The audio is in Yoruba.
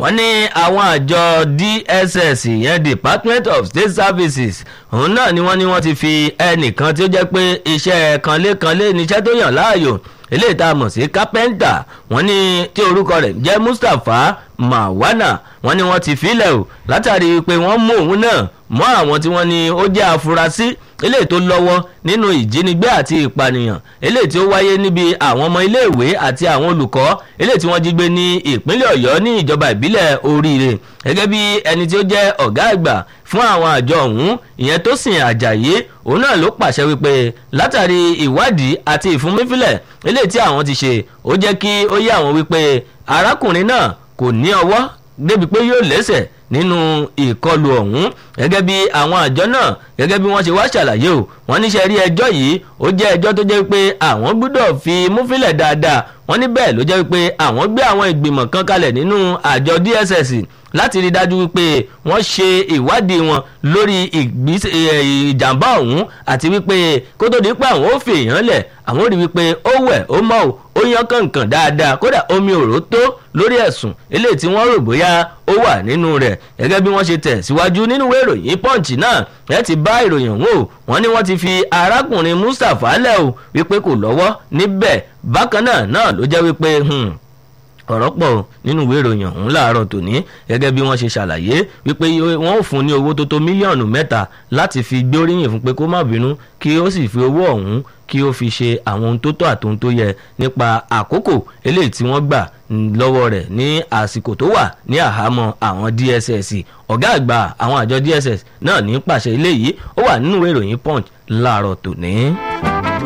wọ́n ní àwọn àjọ dss ìyẹn department of state services òun náà ni wọ́n ní wọ́n ti fi ẹnìkan tí ó jẹ́ pé iṣẹ́ kanlékanlé níṣẹ́ tó yàn láàyò eléyìí tá a mọ̀ sí kápẹ́ńtà wọ́n ní tí orúkọ rẹ̀ jẹ́ mustapha mawana wọ́n ní wọ́n ti filẹ̀ o látàrí pé wọ́n mú òun náà mọ́ àwọn tí wọ́n ní ó jẹ́ afurasí eléyìí tó lọ́wọ́ nínú ìjínigbé àti ìpànìyàn eléyìí tí ó wáyé níbi àwọn ọmọ iléèwé àti àwọn olùkọ́ eléyìí tí wọ́n jí gbé ní ìpínlẹ̀ ọ̀yọ́ ní ìjọba ìbílẹ̀ oríire gẹ́gẹ́ bí ẹni tí ó jẹ́ ọ̀gá àgbà fún àwọn àjọ ọ̀hún ìyẹn tó sìn àjàyé òun náà ló pàṣẹ wípé látàrí ìwádìí àti ìfúnmífilẹ̀ eléyìí tí àwọn ti ṣe ó jẹ́ kí ó yé àwọn wípé arákùnrin náà kò ní ọwọ́ débi pé yóò lẹ́sẹ̀ nínú ìkọlù ọ̀hún gẹ́gẹ́ bí àwọn àjọ náà gẹ́gẹ́ bí wọ́n ṣe wá ṣàlàyé o wọ́n níṣẹ́ rí ẹjọ́ yìí ó jẹ́ ẹjọ́ tó jẹ́ pé àwọn gbọ́dọ̀ fi múfilẹ̀ dáadáa wọ́n ní bẹ́ẹ̀ ló jẹ́ pé àwọn gbé àwọn ìgbìmọ̀ kan kalẹ̀ nínú àjọ dss láti rí dájú wípé wọ́n ṣe ìwádìí wọn lórí ìjàmbá ọ̀hún àti wípé kó tó di pé àwọn ò fi èèyàn lẹ̀ àwọn ò rí wípé ó wẹ̀ ó mọ̀ ò ó yan kànkàn dáadáa kódà omi òró tó lórí ẹ̀sùn eléyìí tí wọ́n rò bóyá ó wà nínú rẹ̀ gẹ́gẹ́ bí wọ́n ṣe tẹ̀ síwájú nínú ìwé ìròyìn punch náà ẹ ti bá ìròyìn ọ̀hún o wọ́n ní wọ́n ti fi arákùnrin mustapha lẹ̀ o wípé kò lọ́wọ́ níbẹ̀ bákan náà náà ló jẹ́ wípé ọ̀rọ̀ pọ̀ nínú ìwé ìròyìn ọ̀hún láàárọ̀ tòní gẹ́gẹ́ bí wọ́n ṣe ṣàlàyé wípé wọ́n ò fún ní owó tó tó mílíọ̀nù mẹ́ta láti fi gbóríyìn fún pé kó má bínú kí ó sì fi owó ọ̀hún kí ó fi ṣe àwọn ohun tó tọ́ àti ohun tó yẹ nípa àkókò eléyìí tí wọ́n gbà lọ́wọ́ rẹ̀ ní àsìkò tó wà ní àhámọ́ àwọn dss ọ̀gá àgbà àwọn àjọ dss náà ní pàṣẹ eléyìí ó wà nínú ìwé ìròyìn punch láàárọ̀ tòní.